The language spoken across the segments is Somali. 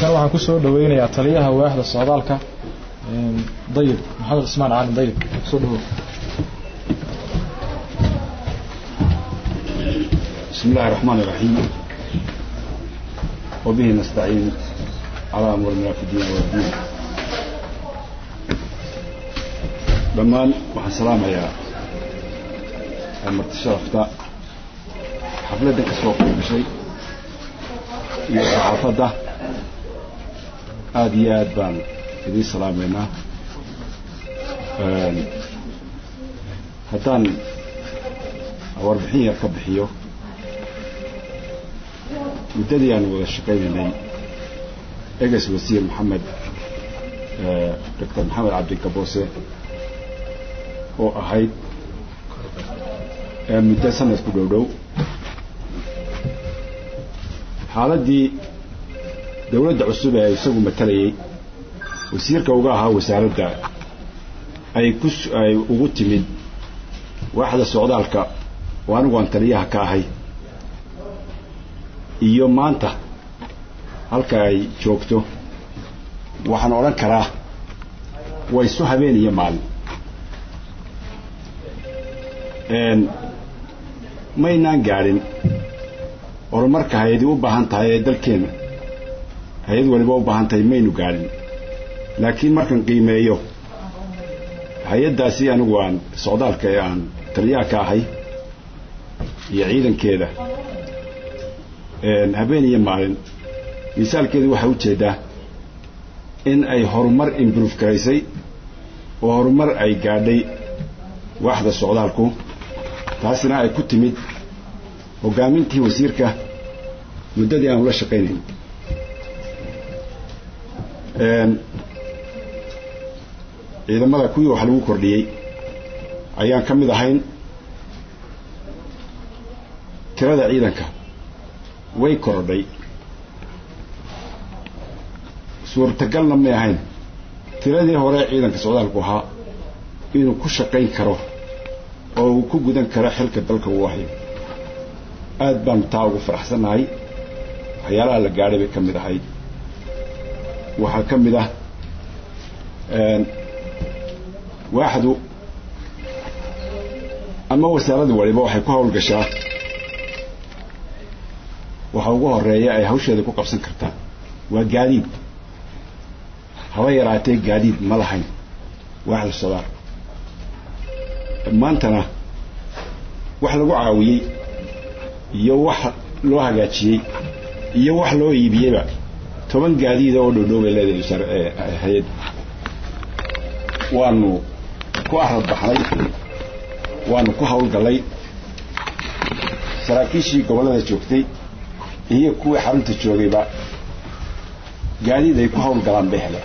halkan waxaan kusoo dhaweynayaa taliyaha waaxda socdaalka dayib maxamed cismaan caalin dayib soo dhawow بسم الله الرحمن الرحيم وبه نستعين على أمورنا في الدين والدين dhammaan waxaan salaamayaa marti sharafta xafladdan ka soo qayb gashay iyo saxaafadda aada iyo aad baan idiin salaamaynaa haddaan warbixin yar ka bixiyo muddadii aan wada shaqaynaynay eges wasiir maxamed doctor maxamed cabdikaboose oo ahayd muddo sanadku dhow dhow xaaladdii dawladda cusub ee isagu matalayay wasiirka uga ahaa wasaaradda ay ku ay ugu timid waaxda socdaalka oo anigu aan taliyaha ka ahay iyo maanta halka ay joogto waxaan odhan karaa waa isu habeen iyo maalin maynaan gaadhin horumarka hay-adi u baahan tahay ee dalkeenna hay-ad waliba u baahan tahay maynu gaadhin laakiin markaan qiimeeyo hay-addaasi anigu aan socdaalka ee aan taliyaha ka ahay iyo ciidankeeda habeen iyo maalin misaalkeedu waxay u jeedaa in ay horumar imbrove garaysay oo horumar ay gaadhay waaxda socdaalku taasina ay ku timid hoggaamintii wasiirka muddadii aan ula shaqaynayn ciidamada kuwii wax lagu kordhiyey ayaan ka mid ahayn tirada ciidanka way korodhay suurtagalna may ahayn tiradii hore ciidanka socdaalku ahaa inuu ku shaqayn karo oo uu ku gudan karo xilka dalka uu hayo aad baanu taa ugu faraxsannahay waxyaalaha la gaadhay bay ka mid ahayd waxaa ka mid ah waaxdu ama wasaaraddu waliba waxay ku hawlgashaa waxa ugu horeeya ay hawsheeda ku qabsan kartaa waa gaadiid haba yaraatee gaadiid ma lahayn waaxda socdaal maantana wax lagu caawiyey iyo wax loo hagaajiyey iyo wax loo iibiyeyba toban gaadiida oo dhowdhow bay leedahay hay-addu waanu ku arad baxnay waanu ku hawlgallay saraakiishii gobollada joogtay iyo kuwii xarunta joogayba gaadiid ay ku hawlgalaan bay heleen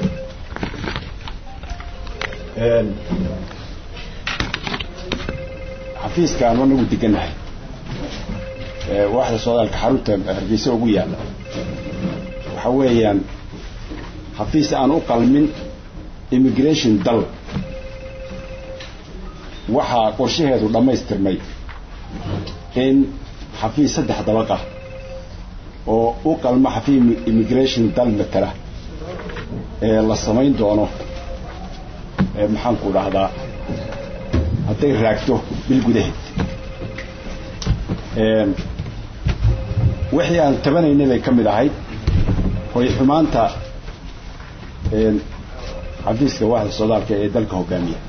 xafiiska aanu anagu degannahay waaxda socdaalka xarunta hargeysa ugu yaalla waxa weeyaan xafiis aan u qalmin immigration dal waxaa qorshaheedu dhammaystirmay in xafiis saddex dabaq ah oo u qalma xafiis immigration dal matala ee la samayn doono maxaanku dhahdaa hadday raagto bil gudaheed wixii aan tabanaynay bay ka mid ahayd hoy xumaanta xafiiska waaxda socdaalka ee dalka hogaamiya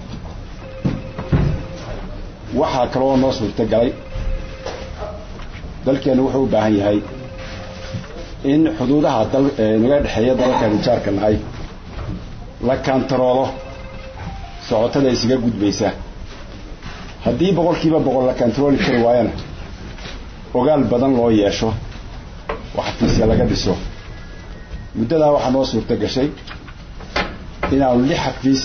waxaa kaloo noo suurto galay dalkeenu wuxuu u baahan yahay in xuduudaha naga dhexeeya dalalkan jaarka nahay la kaantaroolo socotada isaga gudbaysa haddii boqolkiiba boqol la kaantarooli kari waayana ogaal badan loo yeesho oo xafiisya laga dhiso muddadaa waxaa noo suurto gashay inaanu lix xafiis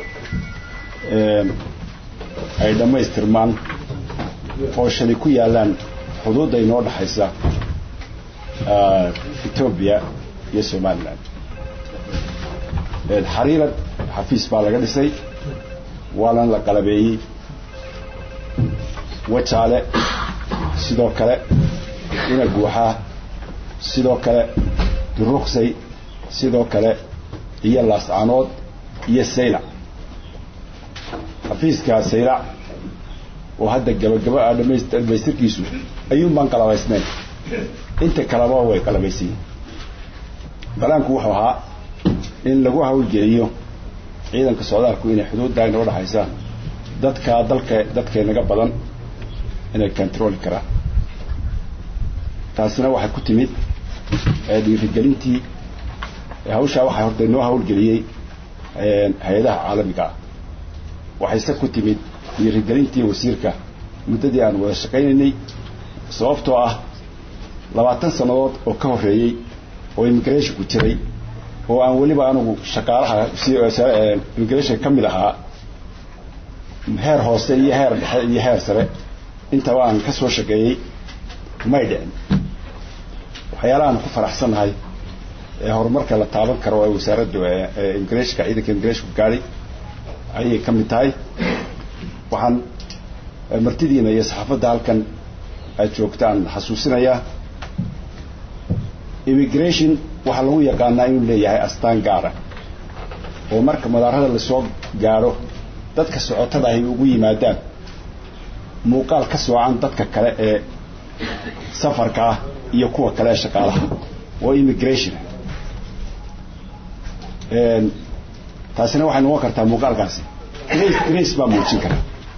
ay dhammaystirmaan oo shali ku yaallaan xuduudda inoo dhexaysa etoobiya iyo somalilan xariirad xafiis baa laga dhisay waana la qalabeeyey wajaale sidoo kale ina guuxaa sidoo kale duruqsay sidoo kale iyo laascanood iyo saylac xafiiska saylac oo hadda gabagaba ah dhamaystirkiisu ayuun baan qalabaysnayn inta kaleba way qalabaysan yihin balaanku wuxuu ahaa in lagu hawlgeliyo ciidanka socdaalku inay xuduuddaa inoo dhaxaysa dadkaa dalka dadkaynaga badan inay controli karaan taasina waxay ku timid dhiirigelintii hawshaa waxaa horta inoo hawlgeliyey hay-adaha caalamiga ah waxayse ku timid dhiirigelintii wasiirka muddadii aan wada shaqaynaynay sababtoo ah labaatan sannadood oo ka horreeyey oo immigrationku jiray oo aan weliba anugu shaqaalaha immigration ka mid ahaa heer hoose iyo heer dhexe iyo heer sare intaba aan ka soo shaqeeyey may dhicin waxyaalahaan ku faraxsannahay ee horumarka la taaban karo ee wasaaraddu immigrationka ciidanka immigrationku gaadhay ayay ka mid tahay waxaan martidiina iyo saxaafadda halkan aad joogtaan xasuusinayaa immigration waxaa lagu yaqaanaa inuu leeyahay astaan gaara oo marka madaarada lasoo gaadho dadka socotada ahy ugu yimaadaan muuqaal ka soocan dadka kale ee safarka ah iyo kuwa kale ee shaqaalaha oo immigration taasina waxay noqon kartaa muuqaalkaasi grace grace baa muujin kara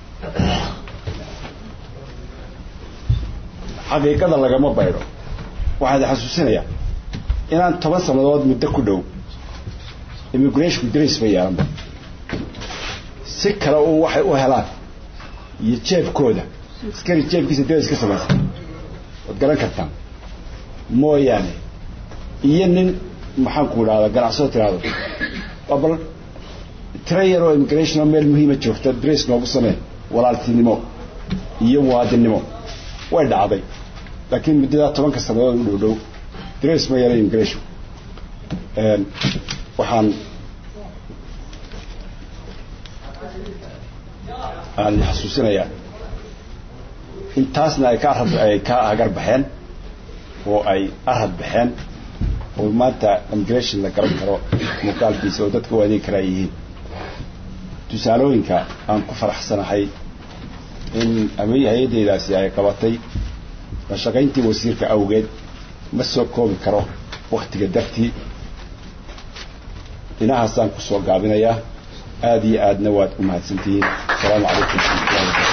xaqiiqada lagama baydho waxaa idi xasuusinayaa inaan toban sannadood muddo ku dhow immigrationku grace ba yeelanba si kale uun waxay u helaan iyo jeebkooda askari jeebkiisa grace ka samaysa waad garan kartaan mooyaane iyo nin maxaanku idhahda ganacsado tiraahdo bal tira yaroo immigrationoo meel muhiima joogta grace noogu samee walaaltinimo iyo muwaadinnimo way dhacday laakiin muddadaa tobanka sannadood u dhow dhow grace ma yara immigration waxaan aan xasuusinayaa intaasna ay ka arad ay ka hagar baxeen oo ay arad baxeen oo maanta immigration la garan karo muuqaalkiisa oo dadka u adeegi karaa yihiin tusaalooyinka aan ku faraxsanahay in ama hay-addaydaasi ay qabatay la shaqayntii wasiirka awgeed ma soo koobi karo waktiga dartii dhinahaasaan ku soo gaabinayaa aada iyo aadna waad u mahadsantihiin asalaamu calaykum waraxmatullahi